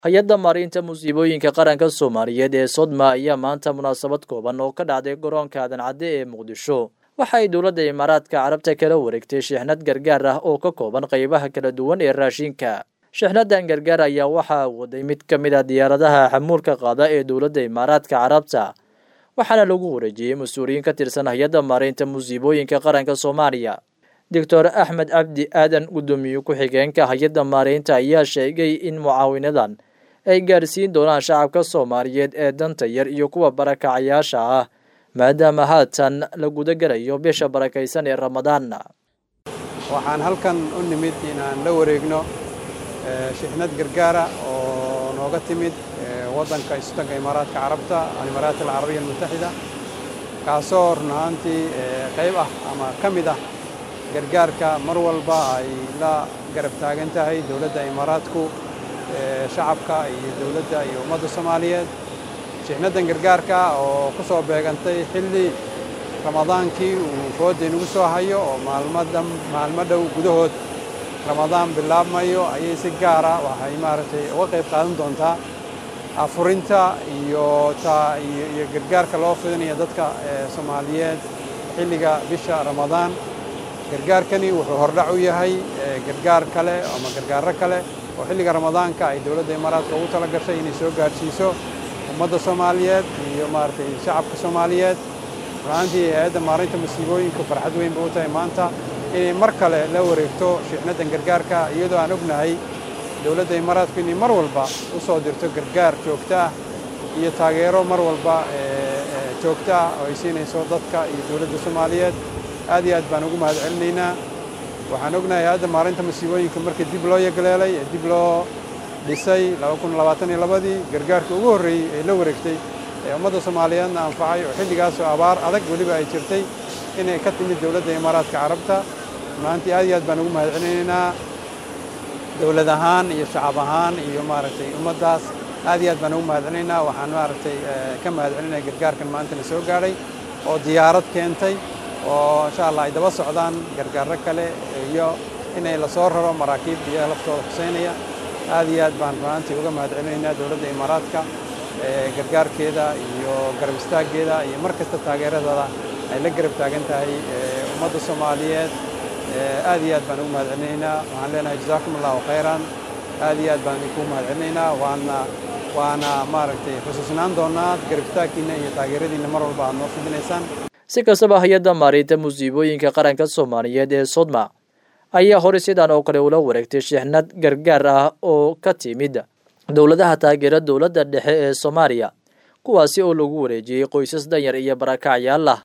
hay-adda maariinta musiibooyinka qaranka soomaaliyeed ee sodma ayaa maanta munaasabad kooban oo ka dhacday garoonka aadan cadde ee muqdisho waxa ay dowladda imaaraadka carabta kala wareegtay sheexnad gargaar ah oo ka kooban qaybaha kala duwan ee raashinka sheexnadan gargaar ayaa waxaa waday mid ka mid a diyaaradaha xamuulka qaada ee dowladda imaaraadka carabta waxaana lagu wareejiyey mas-uuliyiin ka tirsan hay-adda maariinta musiibooyinka qaranka soomaaliya doctor axmed cabdi aadan guddoomiye ku-xigeenka hay-adda maariinta ayaa sheegay in mucaawinadan ay gaarsiin doonaan shacabka soomaaliyeed ee danta yar iyo kuwa barakacayaasha ah maadaama haatan la gudagalayo bisha barakaysan ee ramadaan waxaan halkan u nimid inaan la wareegno shixnad gargaara oo nooga timid waddanka istanka imaaraadka carabta alimaaraat alcarabiya almutaxida kaasoo run ahaantii qayb ah ama ka mid ah gargaarka mar walba ay la garab taagan tahay dowladda imaaraadku shacabka iyo dowladda iyo ummadda soomaaliyeed shixnadan gargaarka oo ku soo beegantay xilli ramadaankii uu fooda inugu soo hayo oo maalmo dhow gudahood ramadaan bilaabmayo ayay si gaara waxay maaragtay uga qayb qaadan doontaa afurinta iyo iyo gargaarka loo fidinayo dadka soomaaliyeed xilliga bisha ramadaan gargaarkani wuxuu hordhac u yahay gargaar kale ama gargaaro kale oo xilliga ramadaanka ay dowladda imaaraadka ugu tala gashay inay soo gaadhsiiso ummadda soomaaliyeed iyo maaragtay shacabka soomaaliyeed runaantii hay-adda maarinta masiibooyinka farxad weyn bay u tahay maanta inay mar kale la wareegto shixnadan gargaarka iyadoo aan ognahay dowladda imaaraadku inay mar walba u soo dirto gargaar joogto ah iyo taageero mar walba joogto ah oo ay siinayso dadka iyo dowladda soomaaliyeed aad iyo aad baan ugu mahad celinaynaa waxaan ognahay hay-adda maarinta masiibooyinka markii dib loo yagleelay ee dib loo dhisay ii gargaarkii ugu horreeyey ee la wareegtay ee ummadda soomaaliyeedna anfacay oo xilligaasoo abaar adag weliba ay jirtay inay ka timid dowladda imaaraadka carabta runaantii aad iyo aad baan ugu mahad celinaynaa dowlad ahaan iyo shacab ahaan iyo maaragtay ummaddaas aad iyo aad baan ugu mahad celinaynaa waxaan maaragtay ka mahad celinaya gargaarkan maantana soo gaadhay oo diyaarad keentay oo insha allah ay daba socdaan gargaaro kale iyo inay lasoo raro maraakiib biyaha laftooda xuseynaya aad iyo aad baan runaantii uga mahad celinaynaa dowladda imaaraadka gargaarkeeda iyo garab istaaggeeda iyo mar kasta taageeradeeda ay la garab taagan tahay ummadda soomaaliyeed aad iyo aad baan ugu mahad celinaynaa waxaan leenahay jazaakum allahu khayran aad iyo aad baan idinku mahad celinaynaa waana waana maaragtay xusuusnaan doonaa garab istaagkiinna iyo taageeradiinna mar walba aad noo fidinaysaan si kastaba hay-adda maariinta musiibooyinka qaranka soomaaliyeed ee sodma ayaa hore sidan oo kale ula wareegtay sheexnad gargaar ah oo ka timid dowladaha taageera dowladda dhexe ee soomaaliya kuwaasi oo lagu wareejiyey qoysas danyar iyo barakacyaal ah